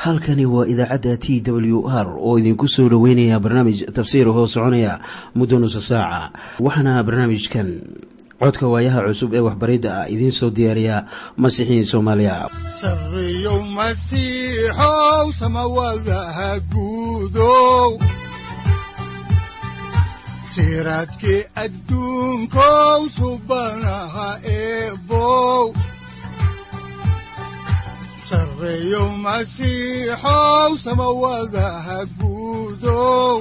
halkani waa idaacadda t w r oo idinku soo dhoweynaya barnaamij tafsiir hoo soconaya muddo nusa saaca waxaana barnaamijkan codka waayaha cusub ee waxbaridda ah idiin soo diyaariya masiixiin soomaaliya sareyow masiixow samawadaha guudow siraadkii adduunkow subanaha eebow sareyow masiixow samawadaha guudow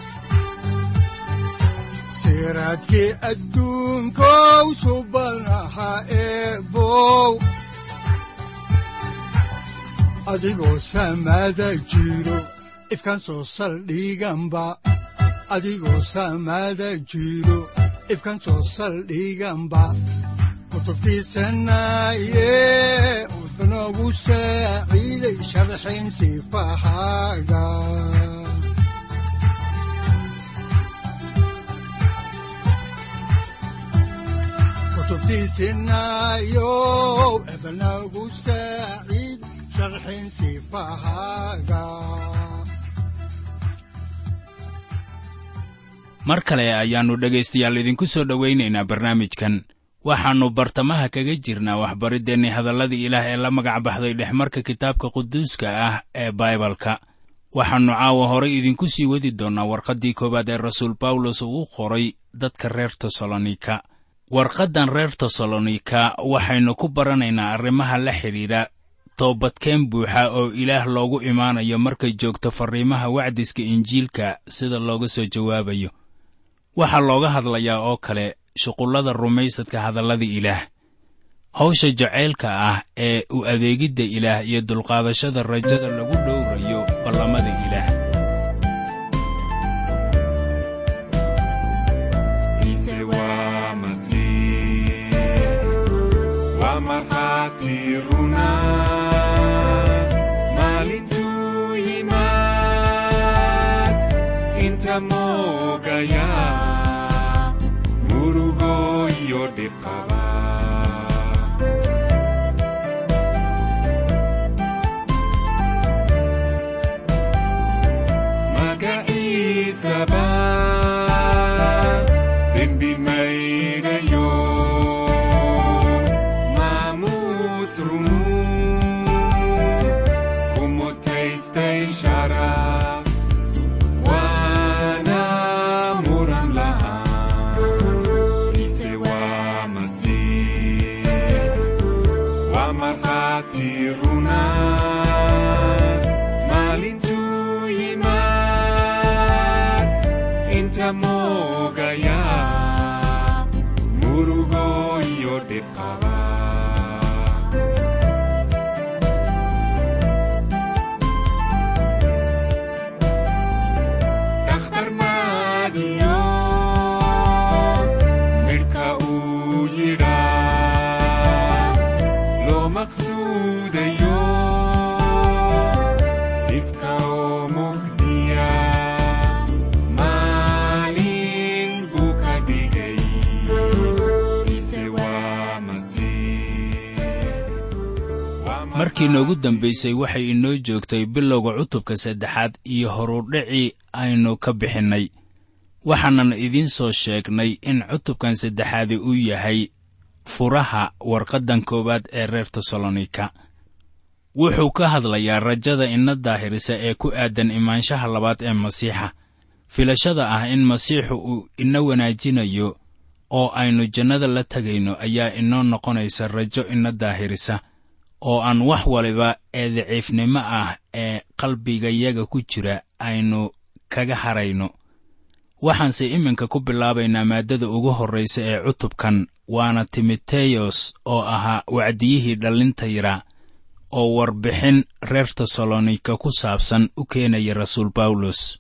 siraadkii adduunkow subanaha eebow adigoo samada jiro ifkan soo saldhiganba adigoo samada jiro ifkan soo saldhiganba kutubtiisanaye wuxunogu saaciiday sharxin sifahaaga kutubtiisinayow ebnagu saaciid sharxin sifahaaga mar kale ayaannu dhegaystayaal idinku soo dhowaynaynaa barnaamijkan waxaannu bartamaha kaga jirnaa waxbariddeenni hadalladii ilaah ee la magac baxday dhexmarka kitaabka quduuska ah ee baibalka waxaannu caawa horay idinku sii wadi doonnaa warqaddii koowaad ee rasuul bawlos uu u qoray dadka reer tesalonika warqaddan reer tesalonika waxaynu ku baranaynaa arrimaha la xidhiidha toobadkeen buuxa oo ilaah loogu imaanayo markay joogto farriimaha wacdiska injiilka sida looga soo jawaabayo waxaa looga hadlayaa oo kale shuqullada rumaysadka hadallada ilaah hawsha jacaylka ah ee u adeegidda ilaah iyo dulqaadashada rajada lagu dhowrayo ballamada ilaah markii noogu dambaysay waxay inoo joogtay bilowga cutubka saddexaad iyo horudhicii aynu ka bixinnay waxaanan idiin soo sheegnay in cutubkan saddexaadi uu yahay furaha warqaddan koowaad ee reer tesalonika wuxuu ka hadlayaa rajada ina daahirisa ee ku aadan imaanshaha labaad ee masiixa filashada ah in masiixu uu ina wanaajinayo oo aynu jannada la tegayno ayaa inoo noqonaysa rajo ina daahirisa oo aan wax waliba ee daciifnimo ah ee qalbigayaga ku jira aynu kaga harayno waxaanse iminka ku bilaabaynaa maaddada ugu horraysa ee cutubkan waana timoteyos oo ahaa wacdiyihii dhallinta yara oo warbixin reer tesalonika ku saabsan u keenaya rasuul bawlos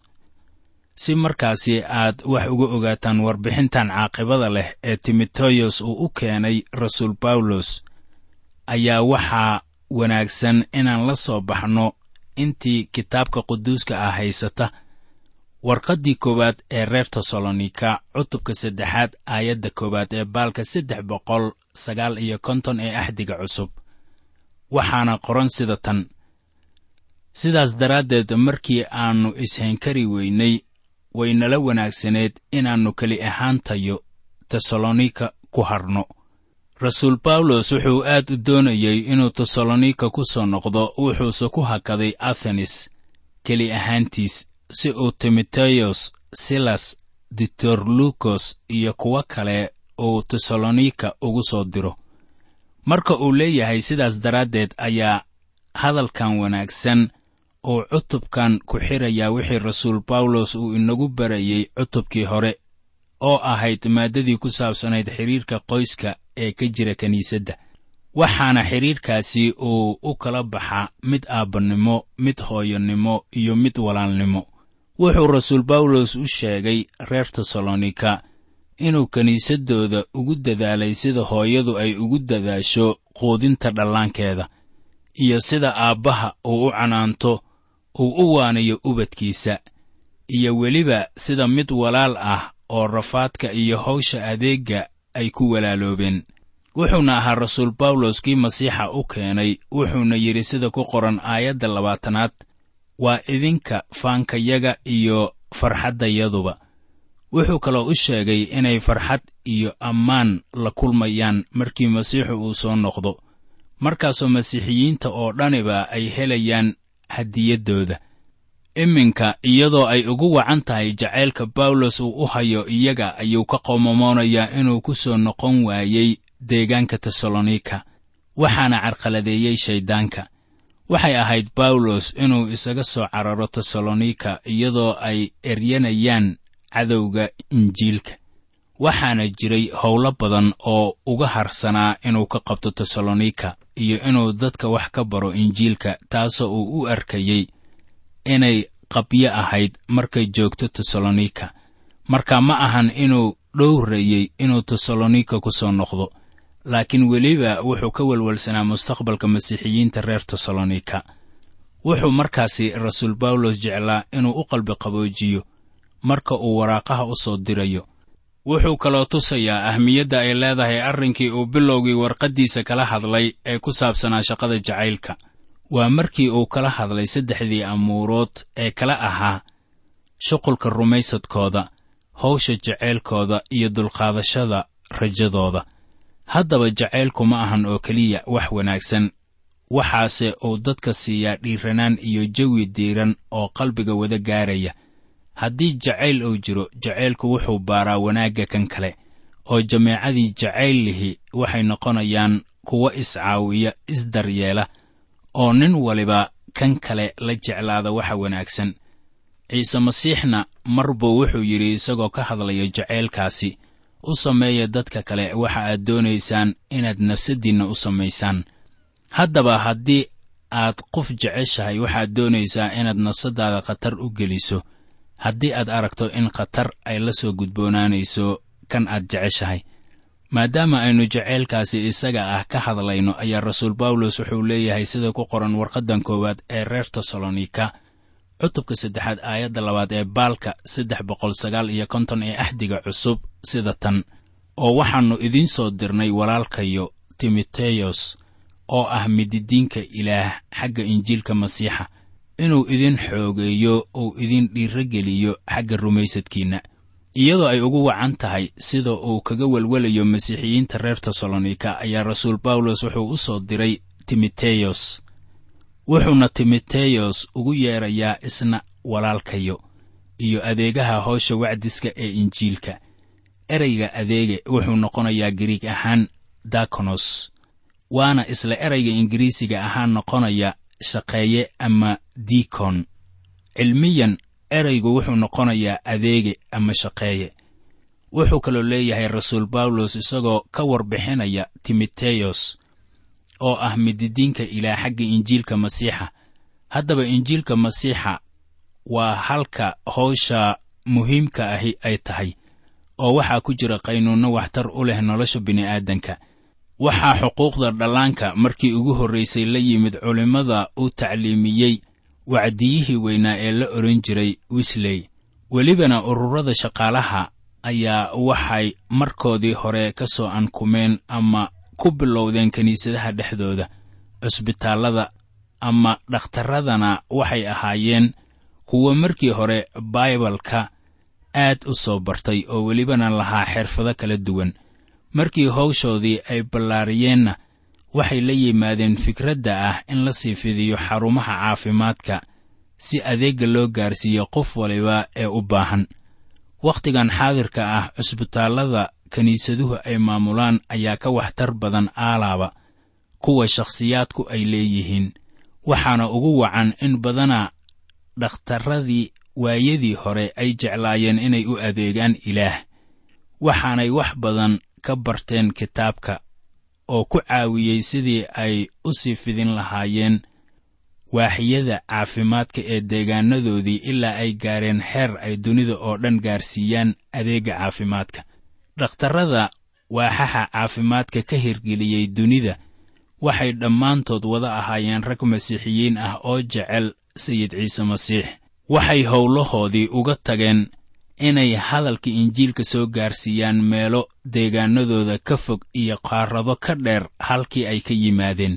si markaasi aad wax uga ogaataan warbixintan caaqibada leh ee timoteyos uu u keenay rasuul bawlos ayaa waxaa wanaagsan inaan la soo baxno intii kitaabka quduuska ah haysata warqaddii koowaad ee reer tesalonika cutubka saddexaad aayadda koowaad ee baalka saddex boqol sagaal iyo konton ee axdiga cusub waxaana qoran sida tan sidaas daraaddeed markii aannu ishankari weynay waynala wanaagsaneed inaannu keli ahaantayo tesalonika ku hadhno rasuul bawlos wuxuu aad u doonayey inuu tesalonika ku soo noqdo wuxuuse ku hakaday athenes keli ahaantiis si uu timoteyos silas ditorlukos iyo kuwo kale uu tesalonika ugu soo diro marka uu leeyahay sidaas daraaddeed ayaa hadalkan wanaagsan uu cutubkan ku xirayaa wixii rasuul bawlos uu inagu barayey cutubkii hore oo ahayd maaddadii ku saabsanayd xidhiirka qoyska ee ka jira kiniisadda waxaana xidhiirkaasi uu u kala baxaa mid aabbannimo mid hooyonnimo iyo mid walaalnimo wuxuu rasuul bawlos u sheegay reer tesalonika inuu kiniisaddooda ugu dadaalay sida hooyadu ay ugu dadaasho quudinta dhallaankeeda iyo sida aabbaha uu u canaanto uu u waanayo ubadkiisa iyo weliba sida mid walaal ah oo rafaadka iyo hawsha adeegga ay ku walaaloobeen wuxuuna ahaa rasuul bawlos kii masiixa u keenay wuxuuna yidhi sida ku qoran aayadda labaatanaad waa idinka faankayaga iyo farxaddayaduba wuxuu kaloo u sheegay inay farxad iyo ammaan la kulmayaan markii masiixu uu soo noqdo markaasoo masiixiyiinta oo dhaniba ay helayaan hadiyaddooda iminka iyadoo ay ugu wacan tahay jacaylka bawlos uu u hayo iyaga ayuu ka qoomamoonayaa inuu ku soo noqon waayey deegaanka tesalonika waxaana carqaladeeyey shayddaanka waxay ahayd bawlos inuu isaga soo cararo tesalonika iyadoo ay eryanayaan cadowga injiilka waxaana jiray howlo badan oo uga harsanaa inuu ka qabto tesalonika iyo inuu dadka wax ka baro injiilka taasoo uu u arkayey inay qabyo ahayd markay joogto tesalonika marka ma ahan inuu dhowrayey inuu tesalonika ku soo noqdo laakiin weliba wuxuu ka welwelsanaa mustaqbalka masiixiyiinta reer tesalonika wuxuu markaasi rasuul bawlos jeclaa inuu u qalbi qaboojiyo marka uu waraaqaha u soo dirayo wuxuu kaloo tusayaa ahmiyadda ay leedahay arrinkii uu bilowgii warqaddiisa kala hadlay ee ku saabsanaa shaqada jacaylka waa markii uu kala hadlay saddexdii amuurood ee kala ahaa shuqulka rumaysadkooda hawsha jacaylkooda iyo dulqaadashada rajadooda haddaba jacaylku ma ahan oo keliya wax wanaagsan waxaase uu dadka siiyaa dhiiranaan iyo jawi diiran oo qalbiga wada gaaraya haddii jacayl uu jiro jacaylku wuxuu baaraa wanaagga kan kale oo jameecadii jacayl lihi waxay noqonayaan kuwo iscaawiya isdaryeela oo nin waliba kan kale la jeclaada waxa wanaagsan ciise masiixna mar buu wuxuu yidhi isagoo ka hadlaya jacaylkaasi u sameeya dadka kale waxa aad doonaysaan inaad nafsaddiinna u samaysaan haddaba haddii aad qof jeceshahay waxaad doonaysaa inaad nafsaddaada khatar u geliso haddii aad aragto in khatar ay la soo gudboonaanayso kan aad jeceshahay maadaama aynu jacaylkaasi isaga ah ka hadlayno ayaa rasuul bawlos wuxuu leeyahay sida ku qoran warqaddan koowaad ee reer tesalonika cutubka saddexaad aayadda labaad ee baalka saddex boqol sagaal iyo konton ee axdiga cusub sida tan oo waxaannu idiin soo dirnay walaalkayo timoteyos oo ah mididiinka ilaah xagga injiilka masiixa inuu idin xoogeeyo uu idin dhiirogeliyo xagga rumaysadkiinna iyadoo ay ugu wacan tahay sida uu kaga welwelayo masiixiyiinta reer tesalonika ayaa rasuul bawlos wuxuu u soo diray timoteyos wuxuuna timoteyos ugu yeedrayaa isna walaalkayo iyo adeegaha howsha wacdiska ee injiilka ereyga adeege wuxuu noqonayaa gariig ahaan dakonos waana isla ereyga ingiriisiga ahaan noqonaya shaqeeye ama dikon cilmiyan ereygu wuxuu noqonayaa adeege ama shaqeeye wuxuu kaloo leeyahay rasuul bawlos isagoo ka warbixinaya timoteyos oo ah mididiinka ilaah xagga injiilka masiixa haddaba injiilka masiixa waa halka howsha muhiimka ahi ay tahay oo waxaa ku jira qaynuunno waxtar u leh nolosha bini'aadanka waxaa xuquuqda dhallaanka markii ugu horraysay la yimid culimmada u tacliimiyey wacdiyihii weynaa ee la odhan jiray wisley welibana ururada shaqaalaha ayaa waxay markoodii hore ka soo ankumeen ama ku bilowdeen kiniisadaha dhexdooda cusbitaallada ama dhakhtarradana waxay ahaayeen kuwa markii hore baibalka aad u soo bartay oo welibana lahaa xirfado kala duwan markii hawshoodii ay ballaariyeenna waxay la yimaadeen fikradda ah in la sii fidiyo xarumaha caafimaadka si adeegga loo gaarsiiyo qof waliba ee u baahan wakhtigan xaadirka ah cusbitaallada kiniisaduhu ay maamulaan ayaa ka waxtar badan aalaaba kuwa shakhsiyaadku ay leeyihiin waxaana ugu wacan in badana dhakhtarradii waayadii hore ay jeclaayeen inay u adeegaan ilaah waxaanay wax badan ka barteen kitaabka oo ku caawiyey sidii ay u sii fidin lahaayeen waaxyada caafimaadka ee deegaanadoodii ilaa ay gaareen xeer ay dunida oo dhan gaarsiiyaan adeegga caafimaadka dhakhtarrada waaxaha caafimaadka ka hirgeliyey dunida waxay dhammaantood wada ahaayeen rag masiixiyiin ah oo jecel sayid ciise masiix waxay howlahoodii uga tageen inay hadalka injiilka soo gaarsiiyaan meelo deegaanadooda ka fog iyo qaarado ka dheer halkii ay ka yimaadeen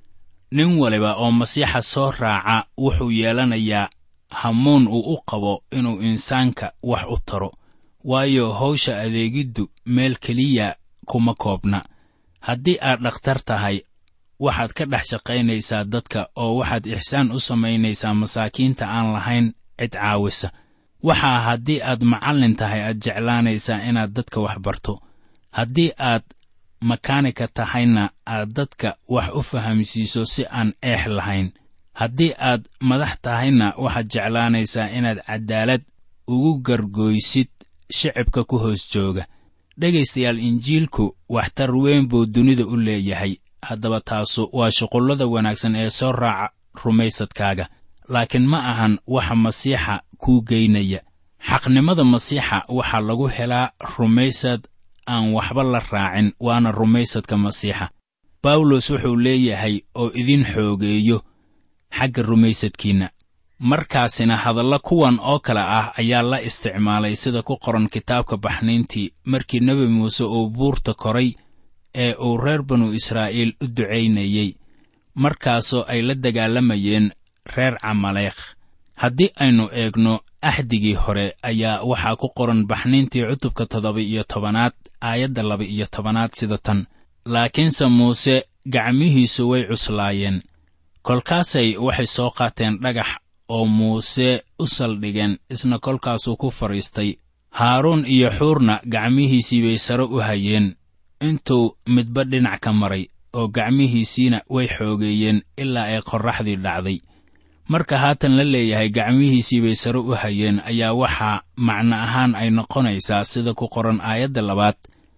nin waliba oo masiixa soo raaca wuxuu yeelanayaa hamuun uu u qabo inuu insaanka wax u taro waayo hawsha adeegiddu meel keliya kuma koobna haddii aad dhakhtar tahay waxaad ka dhex shaqaynaysaa dadka oo waxaad ixsaan u samaynaysaa masaakiinta aan lahayn cid caawisa waxaa haddii aad macallin tahay aad jeclaanaysaa inaad dadka wax barto haddii aad makaanika tahayna aad dadka wax u fahamsiiso si aan eex lahayn haddii aad madax tahayna waxaad jeclaanaysaa inaad caddaalad ugu gargoysid shicibka ku hoos jooga dhegaystayaal injiilku waxtar weyn buu dunida u leeyahay haddaba taasu waa shuqullada wanaagsan ee soo raaca rumaysadkaaga laakiin ma ahan waxa masiixa kuu geynaya xaqnimada masiixa waxaa lagu helaa rumaysad aan waxba la raacin waana rumaysadka masiixa bawlos wuxuu leeyahay oo idin xoogeeyo xagga rumaysadkiinna markaasina hadalla kuwan oo kale ah ayaa la isticmaalay sida ku qoran kitaabka baxnayntii markii nebi muuse uu buurta koray ee uu reer banu israa'iil u ducaynayey markaasoo ay la dagaalamayeen reer camaleekh haddii aynu eegno axdigii hore ayaa waxaa ku qoran baxnayntii cutubka toddoba iyo tobanaad aayadda laba iyo tobanaad sida tan laakiinse muuse gacmihiisu way cuslaayeen kolkaasay waxay soo qaateen dhagax oo muuse u saldhigeen isna kolkaasuu ku fadhiistay haaruun iyo xuurna gacmihiisii bay sare u hayeen intuu midba dhinac ka maray oo gacmihiisiina way xoogeeyeen ilaa ay qorraxdii dhacday marka haatan la leeyahay gacmihiisii bay sare u hayeen ayaa waxaa macno ahaan ay noqonaysaa sida ku qoran aayadda labaad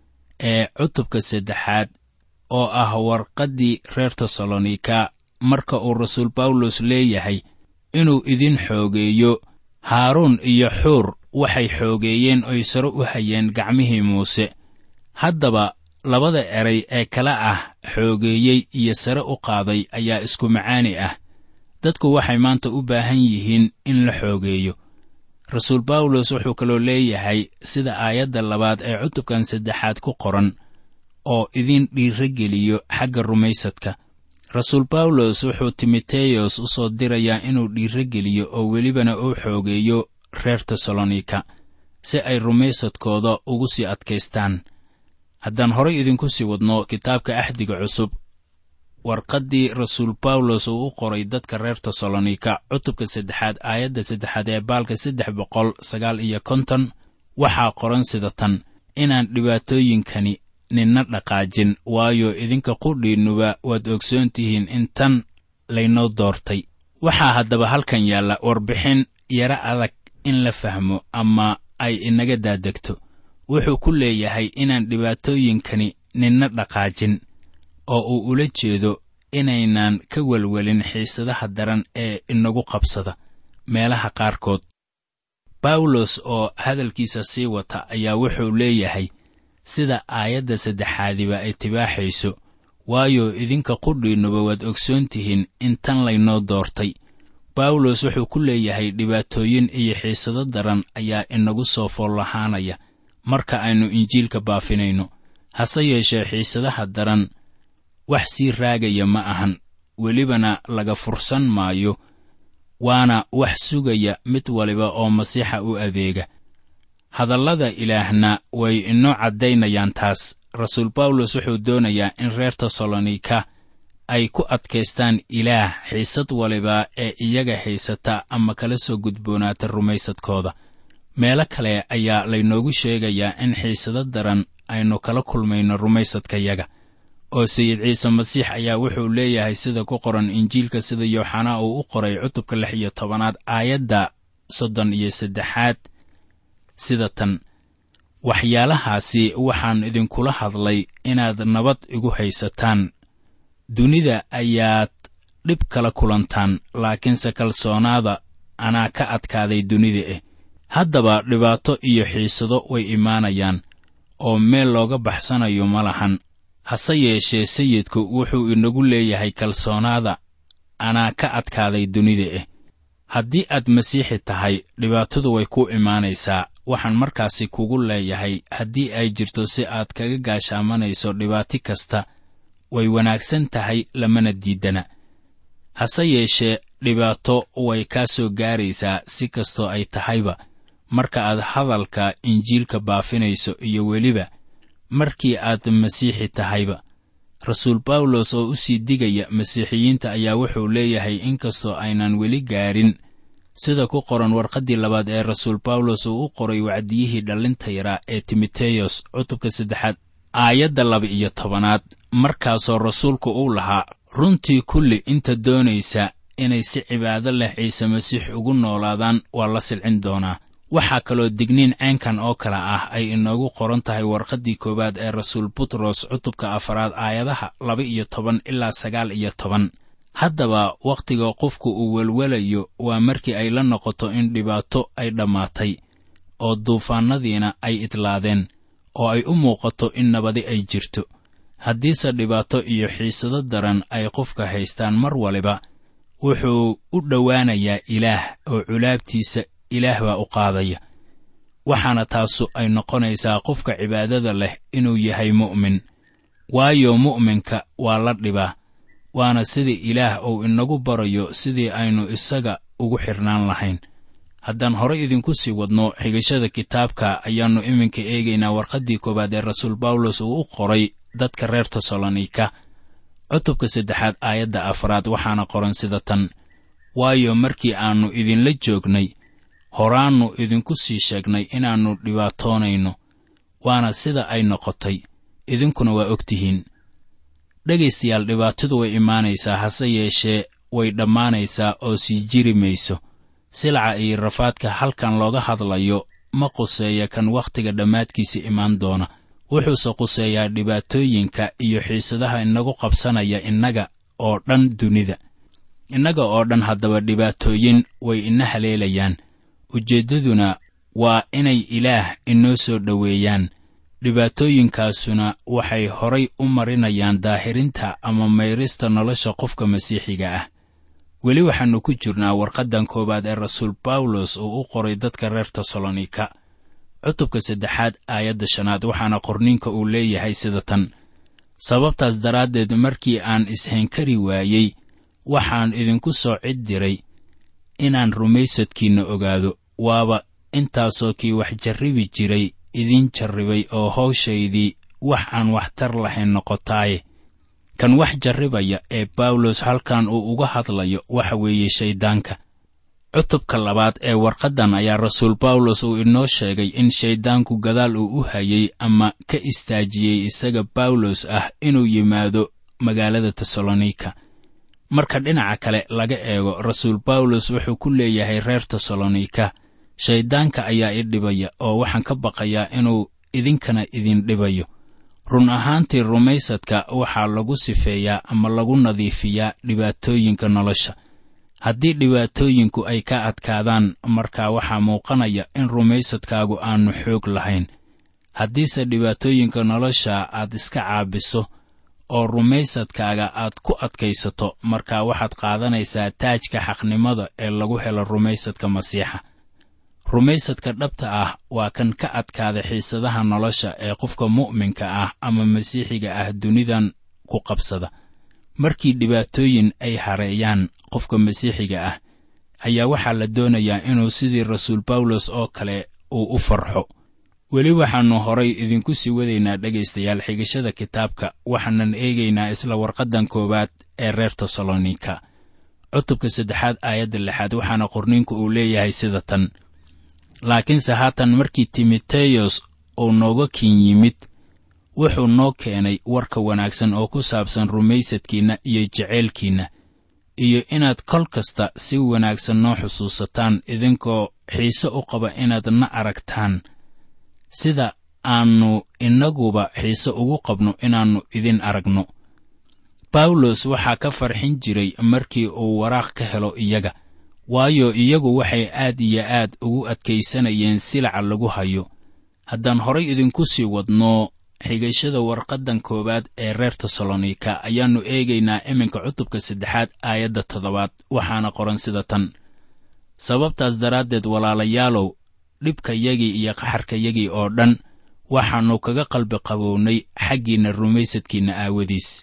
ee cutubka saddexaad oo ah warqaddii reer tesalonika marka uu rasuul bawlos leeyahay inuu idin xoogeeyo haaruun iyo xuur waxay xoogeeyeen oy sare u hayeen gacmihii muuse haddaba labada eray ee kale ah xoogeeyey iyo sare u qaaday ayaa isku macaani ah dadku waxay maanta u baahan yihiin in la xoogeeyo rasuul bawlos wuxuu kaloo leeyahay sida aayadda labaad ee cutubkan saddexaad ku qoran oo idin dhiirageliyo xagga rumaysadka rasuul bawlos wuxuu timoteyos u soo dirayaa inuu dhiirageliyo oo welibana uu xoogeeyo reer tesalonika si ay rumaysadkooda ugu sii adkaystaan haddaan horay idinku sii wadno kitaabka axdiga cusub warqaddii rasuul bawlos uu u qoray dadka reer tesalonika cutubka saddexaad aayadda saddexaad ee baalka saddex boqol sagaal iyo konton waxaa qoran sida tan inaan dhibaatooyinkani ninna dhaqaajin waayo idinka qudhiinnuba waad ogsoon tihiin in tan laynoo doortay waxaa haddaba halkan yaalla warbixin yaro adag in la fahmo ama ay inaga daadegto wuxuu ku leeyahay inaan dhibaatooyinkani ninna dhaqaajin oo uu ula jeedo inaynaan ka welwelin xiisadaha daran ee inagu qabsada meelaha qaarkood bawlos oo hadalkiisa sii wata ayaa wuxuu leeyahay sida aayadda saddexaadiba ay tibaaxayso waayo idinka qudhiinnuba waad ogsoon tihiin in tan laynoo doortay bawlos wuxuu ku leeyahay dhibaatooyin iyo xiisado daran ayaa inagu soo foollahaanaya marka aynu injiilka baafinayno hase yeeshee xiisadaha daran wax sii raagaya ma ahan welibana laga fursan maayo waana wax sugaya mid waliba oo masiixa u adeega hadallada ilaahna way inoo caddaynayaan taas rasuul bawlos wuxuu doonayaa in reer tesalonika ay ku adkaystaan ilaah xiisad waliba ee iyaga haysata ama kala soo gudboonaata rumaysadkooda meelo kale ayaa laynoogu sheegayaa in xiisado daran aynu kala kulmayno rumaysadkayaga oo sayid ciise masiix ayaa wuxuu leeyahay sida ku qoran injiilka sida yooxanaa uu u qoray cutubka lix iyo tobanaad aayadda soddon iyo saddexaad sida tan waxyaalahaasi waxaan idinkula hadlay inaad nabad igu haysataan dunida ayaad dhib kala kulantaan laakiinse kalsoonaada anaa ka adkaaday dunida eh haddaba dhibaato iyo xiisado way imaanayaan oo meel looga baxsanayo ma lahan hase yeeshee sayidku wuxuu inagu leeyahay kalsoonaada anaa ka adkaaday dunida eh haddii aad masiixi tahay dhibaatadu way ku imaanaysaa waxaan markaasi kugu leeyahay haddii ay jirto si aad kaga gaashaamanayso dhibaati kasta way wanaagsan tahay lamana diidana hase yeeshee dhibaato way kaa soo gaaraysaa si kastoo ay tahayba marka aad hadalka injiilka baafinayso iyo weliba markii aad masiixi tahayba rasuul bawlos oo u sii digaya masiixiyiinta ayaa wuxuu leeyahay inkastoo aynan weli gaarin sida ku qoran warqaddii labaad ee rasuul bawlos uu u qoray wacdiyihii dhallinta yaraa ee timoteyos cutubka saddexaad aayadda laba iyo tobanaad markaasoo rasuulku uu lahaa runtii kulli inta doonaysa inay si cibaado leh ciise masiix ugu noolaadaan waa la silcin doonaa waxaa kaloo digniin ceenkan oo kale ah ay inoogu qoran tahay warqaddii koowaad ee rasuul butros cutubka afaraad aayadaha laba iyo toban ilaa sagaal iyo toban haddaba wakhtiga qofku uu welwelayo waa markii ay la noqoto in dhibaato ay dhammaatay oo duufaannadiina ay idlaadeen oo ay u muuqato in nabadi ay jirto haddiise dhibaato iyo xiisado daran ay qofka haystaan mar waliba wuxuu u dhowaanayaa ilaah oo culaabtiisa ilaah baa u qaadaya waxaana taasu ay noqonaysaa qofka cibaadada leh inuu yahay mu'min waayo mu'minka waa la dhibaa waana sidii ilaah uu inagu barayo sidii aynu isaga ugu xidhnaan lahayn haddaan horay idinku sii wadno xigashada kitaabka ayaannu iminka eegaynaa warqaddii koowaad ee rasuul bawlos uu u qoray dadka reer tesalonika cutubka saddexaad aayadda afraad waxaana qoran sida tan waayo markii aannu idinla joognay horaannu idinku sii sheegnay inaannu dhibaatoonayno waana sida ay noqotay idinkuna waa og tihiin dhegaystayaal dhibaatadu way imaanaysaa hase yeeshee way dhammaanaysaa oo sii jiri mayso silaca iyo rafaadka halkan looga hadlayo ma quseeya kan wakhtiga dhammaadkiisa imaan doona wuxuuse quseeyaa dhibaatooyinka iyo xiisadaha inagu qabsanaya innaga oo dhan dunida innaga oo dhan haddaba dhibaatooyin way ina haleelayaan ujeeddaduna waa inay ilaah inoo soo dhoweeyaan dhibaatooyinkaasuna waxay horay u marinayaan daahirinta ama mayrista nolosha qofka masiixiga ah weli waxaannu ku jirnaa warqaddan koowaad ee rasuul bawlos uu u qoray dadka reer tesalonika cutubka saddexaad aayadda shanaad waxaana qorniinka uu leeyahay sida tan sababtaas daraaddeed markii aan isheenkari waayey waxaan idinku soo cid diray inaan rumaysadkiinna ogaado waaba intaasoo kii wax jarribi jiray idin jarribay oo hawshaydii wax aan waxtar lahayn noqotaaye kan wax jarribaya ee bawlos halkan uu uga hadlayo waxa weeye shayddaanka cutubka labaad ee warqaddan ayaa rasuul bawlos uu inoo sheegay in shayddaanku gadaal uu u hayay ama ka istaajiyey isaga bawlos ah inuu yimaado magaalada tesalonika marka dhinaca kale laga eego rasuul bawlos wuxuu ku leeyahay reer tesalonika shayddaanka ayaa i dhibaya oo waxaan ka baqayaa inuu idinkana idin dhibayo run ahaantii rumaysadka waxaa lagu sifeeyaa ama lagu nadiifiyaa dhibaatooyinka nolosha haddii dhibaatooyinku ay ka adkaadaan markaa waxaa muuqanaya in rumaysadkaagu aannu xoog lahayn haddiise dhibaatooyinka nolosha aad iska caabiso oo rumaysadkaaga aad ku adkaysato markaa waxaad qaadanaysaa taajka xaqnimada ee lagu helo rumaysadka masiixa rumaysadka dhabta ah waa kan ka adkaada xiisadaha nolosha ee qofka mu'minka ah ama masiixiga ah dunidan ku qabsada markii dhibaatooyin ay hareeyaan qofka masiixiga ah ayaa waxaa la doonayaa inuu sidii rasuul bawlos oo kale uu u farxo weli waxaannu horay idinku sii wadaynaa dhegaystayaal xigashada kitaabka waxaanan eegaynaa isla warqaddan koowaad ee reer tesalonika cutubka saddexaad aayadda lixaad waxaana qorniinku uu leeyahay sida tan laakiinse haatan markii timoteyos uu nooga kin yimid wuxuu noo keenay warka wanaagsan oo ku saabsan rumaysadkiinna iyo jeceylkiinna iyo inaad kol kasta si wanaagsan noo xusuusataan idinkoo xiise u qaba inaad na aragtaan sida aannu innaguba xiise ugu qabno inaannu idin aragno bawlos waxaa ka farxin jiray markii uu waraaq ka helo iyaga waayo iyagu waxay aad iyo aad ugu adkaysanayeen silaca lagu hayo haddaan horay idinku sii wadno xigashada warqaddan koowaad ee reer tesalonika ayaannu eegaynaa iminka cutubka saddexaad aayadda toddobaad waxaana qoran sida tan sababtaas daraaddeed walaalayaalow dhibkayagii iyo qaxarkayagii oo dhan waxaannu kaga qalbi qabownay xaggiinna rumaysadkiinna aawadiis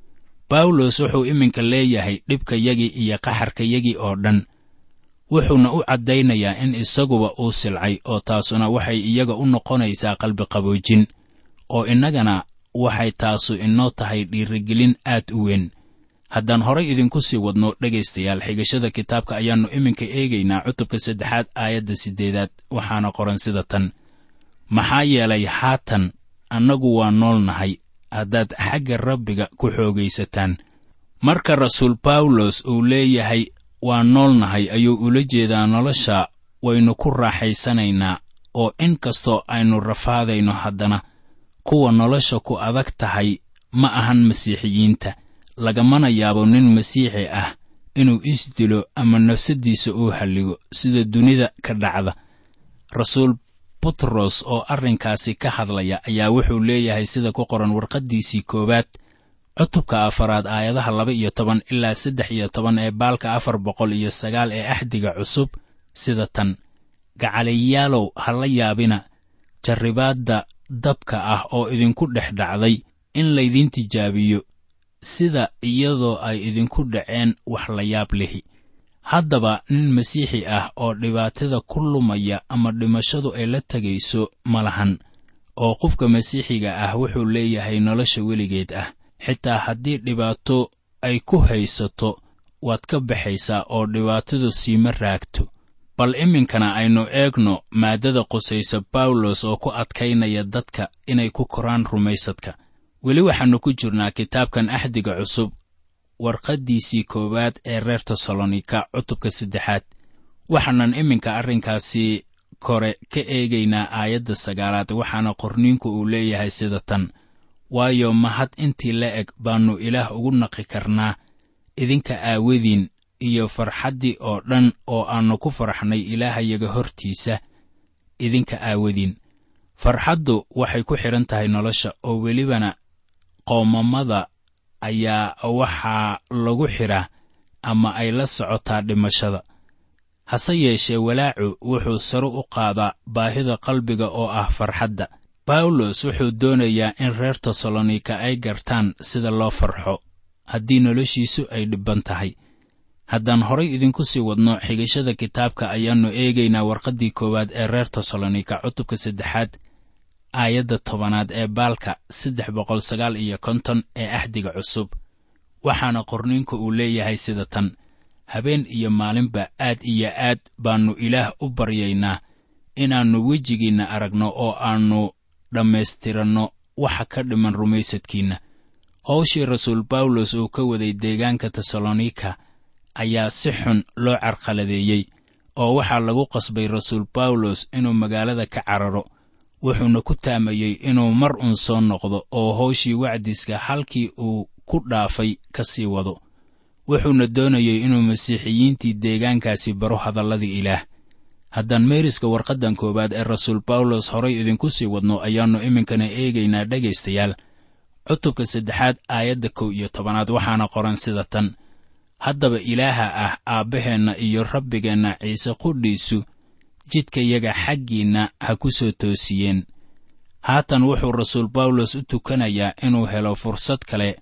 bawlos wuxuu iminka leeyahay dhibkayagii iyo qaxarkayagii oo dhan wuxuuna u caddaynayaa in isaguba uu silcay oo taasuna waxay iyaga u noqonaysaa qalbiqaboojin oo innagana waxay taasu inoo tahay dhiirigelin aad u weyn haddaan horay idinku sii wadno dhegaystayaal xigashada kitaabka ayaannu iminka eegaynaa cutubka saddexaad aayadda siddeedaad waxaana qoran sida tan maxaa yeelay haatan annagu waa nool nahay haddaad xagga rabbiga ku xoogaysataan marka rasuul bawlos uu leeyahay waa nool nahay ayuu ula jeedaa nolosha waynu ku raaxaysanaynaa oo in kastoo aynu rafaadayno haddana kuwa nolosha ku adag tahay ma ahan masiixiyiinta lagamana yaabo nin masiixi ah inuu isdilo ama nafsaddiisa uu halligo sida dunida ka dhacda rasuul butros oo arrinkaasi ka hadlaya ayaa wuxuu leeyahay sida ku qoran warqaddiisii koowaad cutubka afaraad aayadaha laba iyo toban ilaa saddex iyo toban ee baalka afar boqol iyo sagaal ee axdiga cusub sida tan gacaliyaalow ha la yaabina jarribaadda dabka ah oo idinku dhex dhacday in laydin tijaabiyo sida iyadoo ay idinku dhaceen wax la yaab lihi haddaba nin masiixi ah oo dhibaatada ku lumaya ama dhimashadu ay la tegayso ma lahan oo qofka masiixiga ah wuxuu leeyahay nolosha weligeed ah xitaa haddii dhibaato ay ku haysato waad ka baxaysaa oo dhibaatadu siima raagto bal iminkana aynu eegno maaddada qusaysa bawlos oo ku adkaynaya dadka inay ku koraan rumaysadka weli waxaannu ku jirnaa kitaabkan axdiga cusub warqaddiisii koowaad ee reer tesalonika cutubka saddexaad waxaanan iminka arrinkaasi kore ka eegaynaa aayadda sagaalaad waxaana qorniinku uu leeyahay sida tan waayo mahad intii la eg baannu ilaah ugu naqi karnaa idinka aawadiin iyo farxaddii oo dhan oo aannu ku farxnay ilaahayaga hortiisa idinka aawadiin farxaddu waxay ku xidhan tahay nolosha oo welibana qoomamada ayaa waxaa lagu xidhaa ama ay la socotaa dhimashada hase yeeshee walaacu wuxuu sare u qaadaa baahida qalbiga oo ah farxadda bawlos wuxuu doonayaa in reer tesalonika ay gartaan sida loo farxo haddii noloshiisu ay dhibban tahay haddaan horay idinku sii wadno xigashada kitaabka ayaannu eegaynaa warqaddii koowaad ee reer tesalonika cutubka saddexaad aayadda tobanaad ee baalka saddex boqol sagaal iyo konton ee axdiga cusub waxaana qorniinku uu leeyahay sida tan habeen iyo maalinba aad iyo aad baannu ilaah u baryaynaa inaannu wejigiinna aragno oo aannu dhammaystiranno waxa ka dhiman rumaysadkiinna howshii rasuul bawlos uu ka waday deegaanka tesalonika ayaa si xun loo carqaladeeyey oo waxaa lagu qasbay rasuul bawlos inuu magaalada ka cararo wuxuuna ku taamayey inuu mar un soo noqdo oo howshii wacdiska halkii uu ku dhaafay ka sii wado wuxuuna doonayey inuu masiixiyiintii deegaankaasi baro hadalladii ilaah haddaan meeriska warqaddan koowaad ee rasuul bawlos horay idinku sii wadno ayaannu iminkana eegaynaa dhegaystayaal cutubka saddexaad aayadda kow iyo tobanaad waxaana qoran sida tan haddaba ilaaha ah aabbaheenna iyo rabbigeenna ciise qudhiisu jidkayaga xaggiinna ha ku soo toosiyeen haatan wuxuu rasuul bawlos u tukanayaa inuu helo fursad kale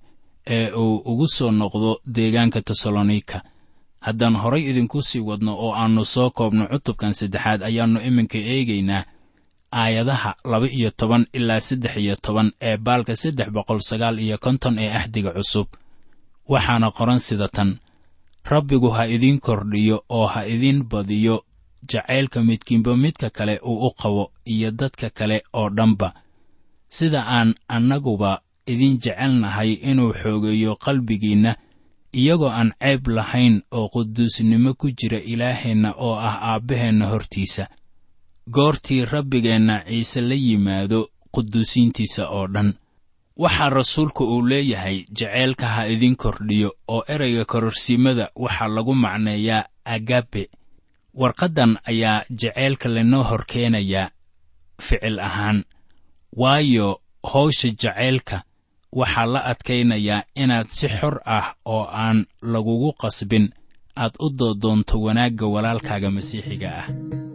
ee uu ugu soo noqdo deegaanka tesalonika haddaan horay idinku sii wadno oo aannu soo koobno cutubkan saddexaad ayaannu iminka eegaynaa aayadaha laba iyo toban ilaa saddex iyo toban ee baalka saddex boqol sagaal iyo konton ee axdiga cusub waxaana qoran sida tan rabbigu ha idiin kordhiyo oo ha idiin badiyo jacaylka midkiinba midka kale uu u qabo iyo dadka kale oo dhanba sida aan annaguba idin jecelnahay inuu xoogeeyo qalbigiinna iyagoo aan ceeb lahayn oo quduusnimo ku jira ilaaheenna oo ah aabbaheenna hortiisa goortii rabbigeenna ciise la yimaado quduusiintiisa oo dhan waxaa rasuulku uu leeyahay jaceylka ha idin kordhiyo oo ereyga kororsiimada waxaa lagu macneeyaa agabe warqaddan ayaa jaceylka lanoo hor keenayaa ficil ahaan waayo howsha jacaylka waxaa la adkaynayaa inaad si xor ah oo aan lagugu qasbin aad u doodoonto wanaagga walaalkaaga masiixiga ah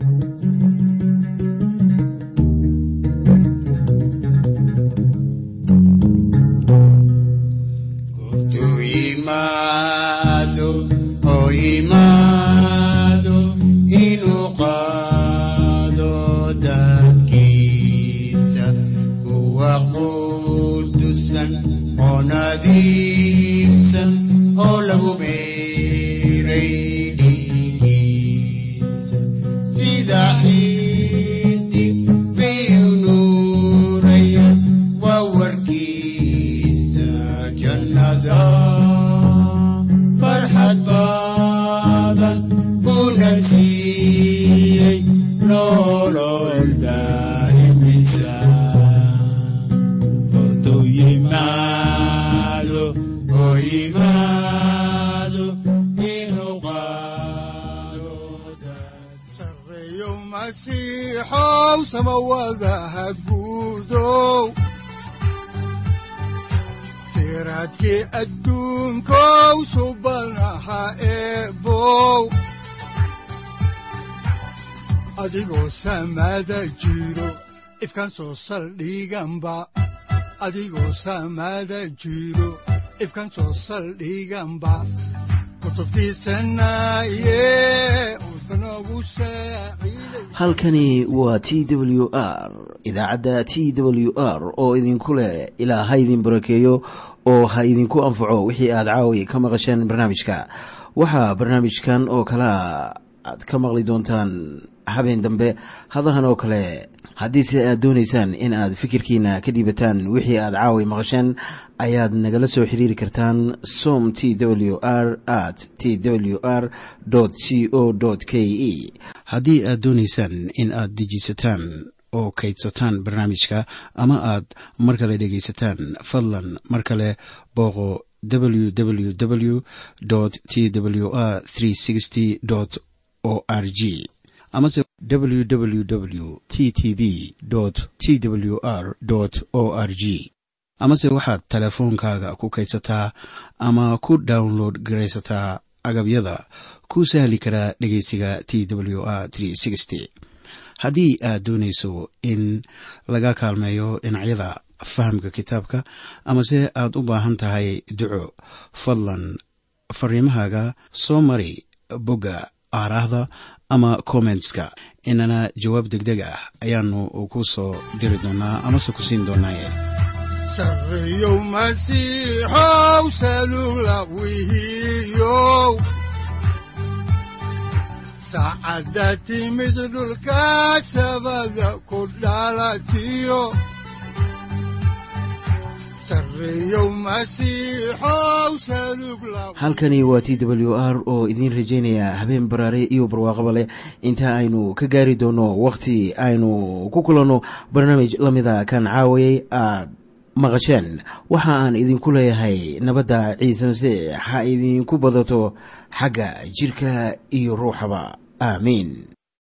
siraadkii adduunkow subanaha eebow adigoo samaada jiro ifkan soo saldhiganba adigoo samaada jiro ifkan soo saldhiganba halkani waa t w r idaacadda t w r oo idinku leh ilaa ha idin barakeeyo oo ha idinku anfaco wixii aad caawi ka maqasheen barnaamijka waxaa barnaamijkan oo kalea aad ka maqli doontaan habeen dambe hadahan oo kale haddiise aad doonaysaan in aad fikirkiina ka dhiibataan wixii aad caawi maqasheen ayaad nagala soo xiriiri kartaan som t w r at t w r c o k e haddii aad doonaysaan in aad dejiisataan oo kaydsataan barnaamijka ama aad mar kale dhegaysataan fadlan mar kale booqo www t w r o r g amase www t t b t w r o r g amase waxaad teleefoonkaaga ku kaydsataa ama ku download garaysataa agabyada ku sahli karaa dhegeysiga t w r haddii aad doonayso in laga kaalmeeyo dhinacyada fahamka kitaabka amase aad u baahan tahay duco fadlan fariimahaaga soo mari bogga aaraahda ama kommentska inana jawaab deg deg ah ayaanu ku soo diri doonaa amase ku siin doonaaye sareyow masiixow salula wihiyow saacadda timid dhulka sabada ku dhalatiyo halkani waa t w r oo idiin rajaynaya habeen baraare iyo barwaaqaba leh inta aynu ka gaari doono wakhti aynu ku kulanno barnaamij la mida kan caawayay aad maqasheen waxa aan idinku leeyahay nabadda ciise masiix ha idinku badato xagga jidhka iyo ruuxaba aamiin